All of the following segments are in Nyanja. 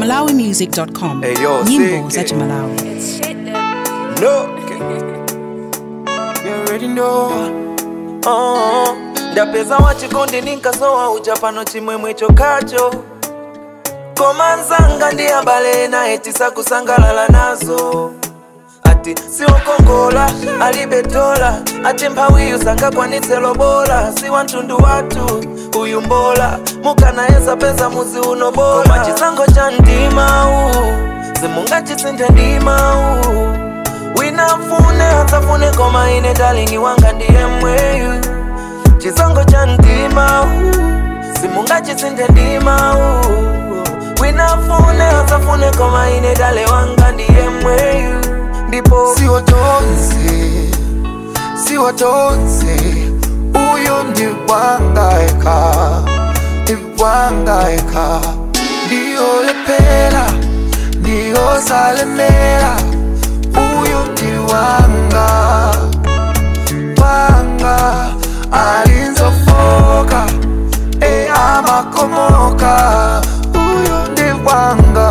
malawimusic.com Hey, yo, nyimbo sick, za eh. malawi No. You already know. Oh, ndapeza wachikondi ninkasowa uja pano chimwemwe chokacho koma nzanga ndi abale naye tisakusangalala nazo ati siwokongola alibe dola ati mphawiyu sangakwanitse lobola si wantundu wathu uyu mbola mukanayesa peza muzi uno bola koma chisango cha ndimawu simungachisinthe ndimawu winafune atsafune koma ine dalingi wanga ndiye mweyu chisango cha ndimawu simungachisinthe ndimawu winafune atsafune koma ine dale wanga ndiye mweyu ndipo siwatonze siwatonze uyu ndiwangaeka ndiwangaeka ndiyolepera ndiyosalemera uyu ndiwanga wanga alinzofoka e amakomoka uyu ndiwanga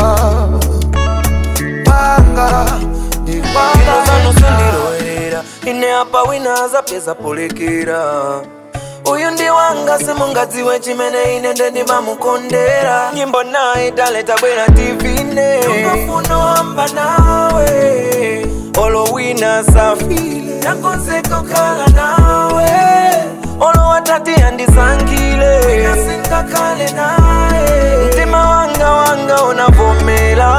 wanga ndiwanga ino zanu sindilowerera ine apa wina azapeza polekera uyu ndi wanga simungadziwe chimene ine ndendimamukondera nyimbo naye dale tabwera tivine ukafuno hamba nawe olo wina safile nakonzeko kala nawe olo watati andisangile nasingakale naye mtima wanga wanga unavomela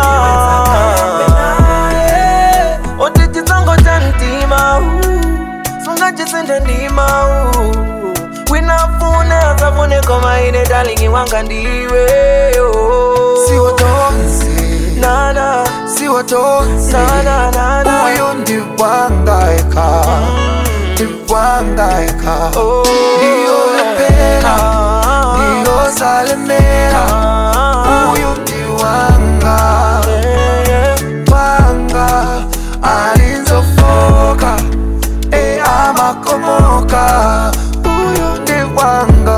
oti chitsango cha mtima sungachisinthe ndima winafune asafune koma ine dalingi wanga ndiwe oh. siwatonze nana siwatonze nana nana uyu ndiwangaeka ndiwangaeka Oh. ndiyolepera Ah. ndiyosalemera Ah. uyu ndiwanga Yeah, yeah. wanga alinzofoka e amakomoka uyu ndiwanga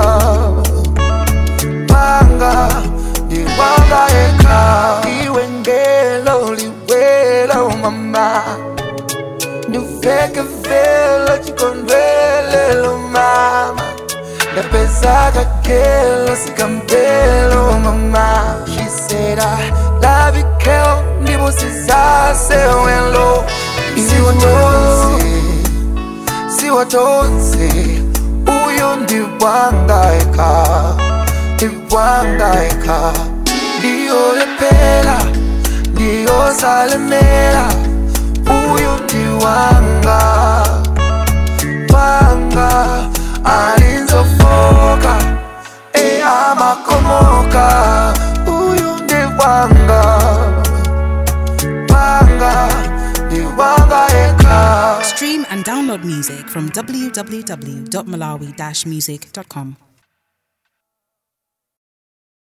wanga ndiwanga eka iwe ngelo liwelo mama ndiveke velo chikondwelelo mama ndapeza kakelo sikambelo mama she said i love you girl ndibusizasewelo siwatonze siwatonze uyu ndiwangaeka ndiwangaeka ndiyolepera ndiyosalemera uyu ndiwanga wanga alinzofoka e amakomoka uyu ndiwanga wanga ndiwanga eka stream and download music from www.malawi-music.com